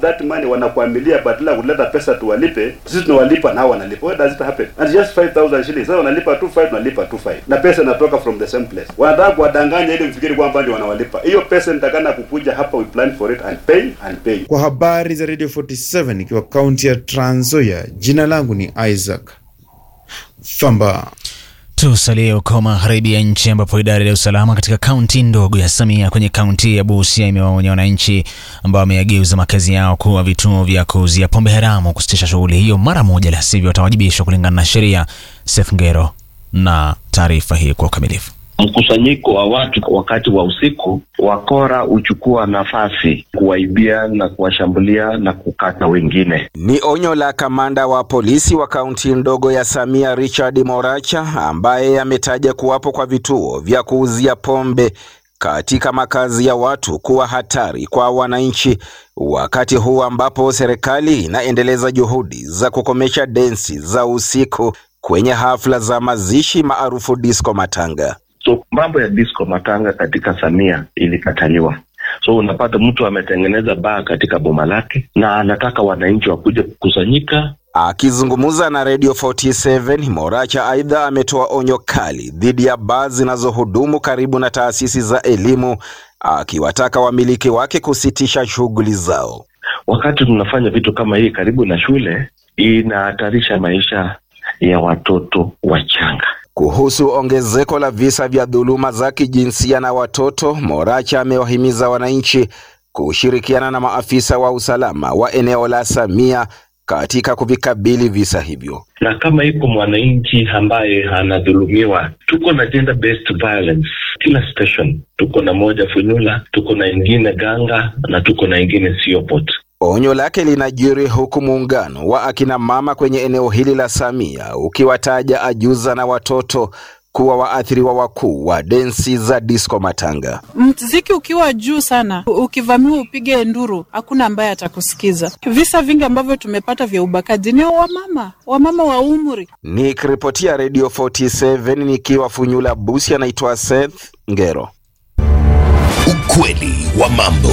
that money wanakuamilia badala ya kuleta pesa tuwalipe sisi tunawalipa nao wanalipa why does it happen and just 5000 shillings sasa wanalipa 25 tunalipa 25 na pesa inatoka from the same place wanataka kuwadanganya ili mfikiri kwamba ndio wanawalipa hiyo pesa nitakana kukuja hapa we plan for it and pay and pay Kwa habari za Radio 47 ikiwa kaunti ya Trans Nzoia, jina langu ni Isaac Famba. Tusalie huko magharibi ya nchi ambapo idara ya usalama katika kaunti ndogo ya Samia kwenye kaunti ya Busia imewaonya wananchi ambao wameyageuza makazi yao kuwa vituo vya kuuzia pombe haramu kusitisha shughuli hiyo mara moja, la sivyo watawajibishwa kulingana na sheria. Seth Ngero na taarifa hii kwa ukamilifu. mkusanyiko wa watu wakati wa usiku, wakora huchukua nafasi kuwaibia na kuwashambulia na kukata wengine. Ni onyo la kamanda wa polisi wa kaunti ndogo ya Samia Richard Moracha ambaye ametaja kuwapo kwa vituo vya kuuzia pombe katika makazi ya watu kuwa hatari kwa wananchi, wakati huu ambapo serikali inaendeleza juhudi za kukomesha densi za usiku kwenye hafla za mazishi maarufu disco matanga. So mambo ya disco matanga katika Samia ilikataliwa. So unapata mtu ametengeneza baa katika boma lake na anataka wananchi wakuje kukusanyika. Akizungumza na Radio 47, Moracha aidha ametoa onyo kali dhidi ya baa zinazohudumu karibu na taasisi za elimu, akiwataka wamiliki wake kusitisha shughuli zao. Wakati tunafanya vitu kama hii karibu na shule, inahatarisha maisha ya watoto wachanga. Kuhusu ongezeko la visa vya dhuluma za kijinsia na watoto, Moracha amewahimiza wananchi kushirikiana na maafisa wa usalama wa eneo la Samia katika kuvikabili visa hivyo. na kama iko mwananchi ambaye anadhulumiwa, tuko na gender based violence kila station. Tuko na moja Funyula, tuko na ingine Ganga na tuko na ingine Siopot. Onyo lake linajiri huku muungano wa akina mama kwenye eneo hili la Samia ukiwataja ajuza na watoto kuwa waathiriwa wakuu wa densi za disco matanga. Mziki ukiwa juu sana, ukivamiwa upige nduru, hakuna ambaye atakusikiza. Visa vingi ambavyo tumepata vya ubakaji ni wamama, wamama wa umri. Nikiripotia Radio 47 nikiwa Funyula Busia, naitwa Seth Ngero. Ukweli wa mambo.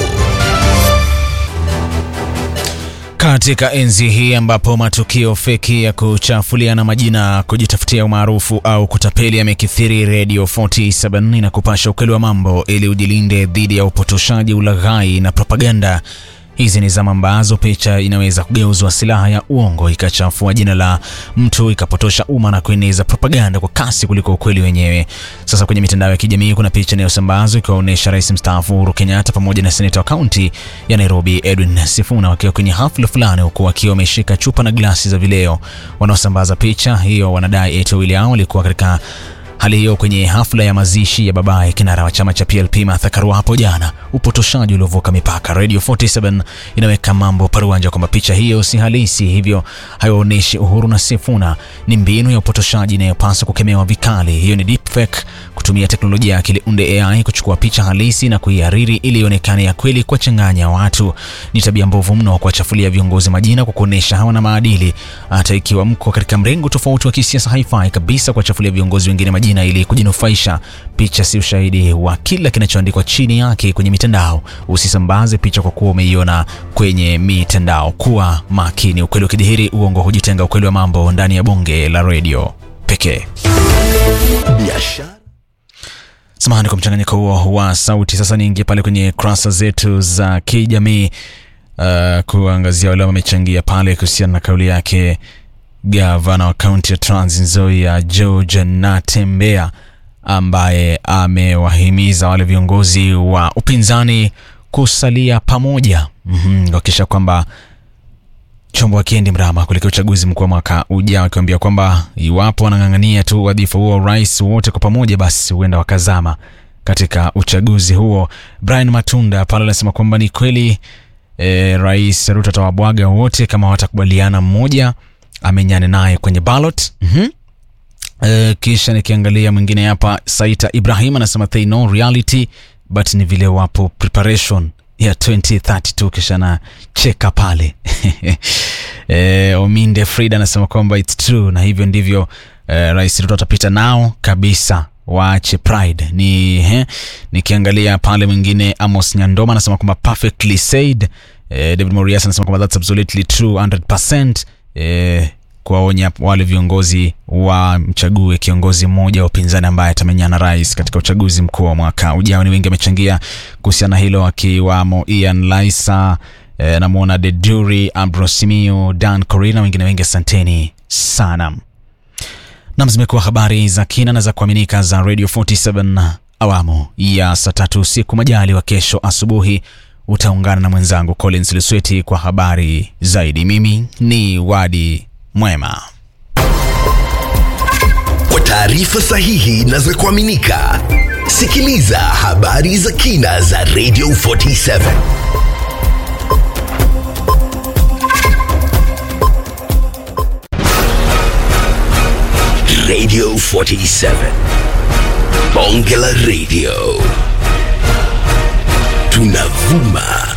Katika enzi hii ambapo matukio feki ya kuchafuliana majina, kujitafutia umaarufu au kutapeli yamekithiri, Radio 47 na kupasha ukweli wa mambo ili ujilinde dhidi ya upotoshaji, ulaghai na propaganda. Hizi ni zama ambazo picha inaweza kugeuzwa silaha ya uongo ikachafua jina la mtu ikapotosha umma na kueneza propaganda kwa kasi kuliko ukweli wenyewe. Sasa kwenye mitandao ya kijamii kuna picha inayosambazwa ikiwaonyesha rais mstaafu Uhuru Kenyatta pamoja na seneta wa kaunti ya Nairobi Edwin Sifuna wakiwa kwenye hafla fulani, huku wakiwa wameshika chupa na glasi za vileo. Wanaosambaza picha hiyo wanadai eti wawili hao walikuwa katika hali hiyo kwenye hafla ya mazishi ya babaye kinara wa chama cha PLP Martha Karua hapo jana. Upotoshaji uliovuka mipaka. Radio 47 inaweka mambo paruanja kwamba picha hiyo si halisi, hivyo haionyeshi Uhuru na Sifuna. Ni mbinu ya upotoshaji inayopaswa kukemewa vikali. Hiyo ni deepfake, kutumia teknolojia ya akili unde AI kuchukua picha halisi na kuihariri ili ionekane ya kweli, kuwachanganya watu. Ni tabia mbovu mno kuwachafulia viongozi majina kwa kuonesha hawana maadili. Hata ikiwa mko katika mrengo tofauti wa kisiasa, haifai kabisa kuwachafulia viongozi wengine majina ili kujinufaisha. Picha si ushahidi wa kila kinachoandikwa chini yake kwenye mitandao. Usisambaze picha kwa kuwa umeiona kwenye mitandao. Kuwa makini. Ukweli ukidhihiri, uongo hujitenga. Ukweli wa mambo ndani ya bonge la redio pekee. Biashara. Samahani kwa mchanganyiko huo wa sauti. Sasa niingie pale kwenye kurasa zetu za kijamii uh, kuangazia wale wamechangia pale kuhusiana na kauli yake gavana wa kaunti ya Trans Nzoia George Natembeya ambaye amewahimiza wale viongozi wa upinzani kusalia pamoja mm-hmm, kuhakikisha kwamba chombo akiendi mrama kuelekea uchaguzi mkuu wa mwaka ujao, akiwaambia kwamba iwapo wanang'ang'ania tu wadhifa huo wa rais wote kwa pamoja, basi huenda wakazama katika uchaguzi huo. Brian Matunda pale anasema kwamba ni kweli e, rais Ruto atawabwaga wote kama watakubaliana mmoja amenyane naye kwenye ballot. mm-hmm. E, kisha nikiangalia mwingine hapa Saita Ibrahim anasema they know reality but ni vile wapo preparation ya 2032 kisha na cheka pale e, Ominde Frida anasema kwamba it's true na hivyo ndivyo e, rais Ruto atapita nao kabisa waache pride ni he, nikiangalia pale mwingine Amos Nyandoma anasema kwamba perfectly said eh, David Morias anasema kwamba that's absolutely true 100% eh, kuwaonya wale viongozi wa mchague kiongozi mmoja wa upinzani ambaye atamenyana rais katika uchaguzi mkuu wa mwaka ujao. Ni wengi wamechangia kuhusiana na hilo, akiwamo Ian Laisa eh, namwona Deduri Ambrosimiu, Dan Corina, wengine wengi. Asanteni sana. Nam, zimekuwa habari za kina na za kuaminika za Radio 47 awamu ya saa tatu usiku. Majali wa kesho asubuhi utaungana na mwenzangu Collins Lusweti kwa habari zaidi. Mimi ni Wadi Mwema. Kwa taarifa sahihi na za kuaminika, sikiliza habari za kina za Radio 47 Radio 47 Bonge la Radio tunavuma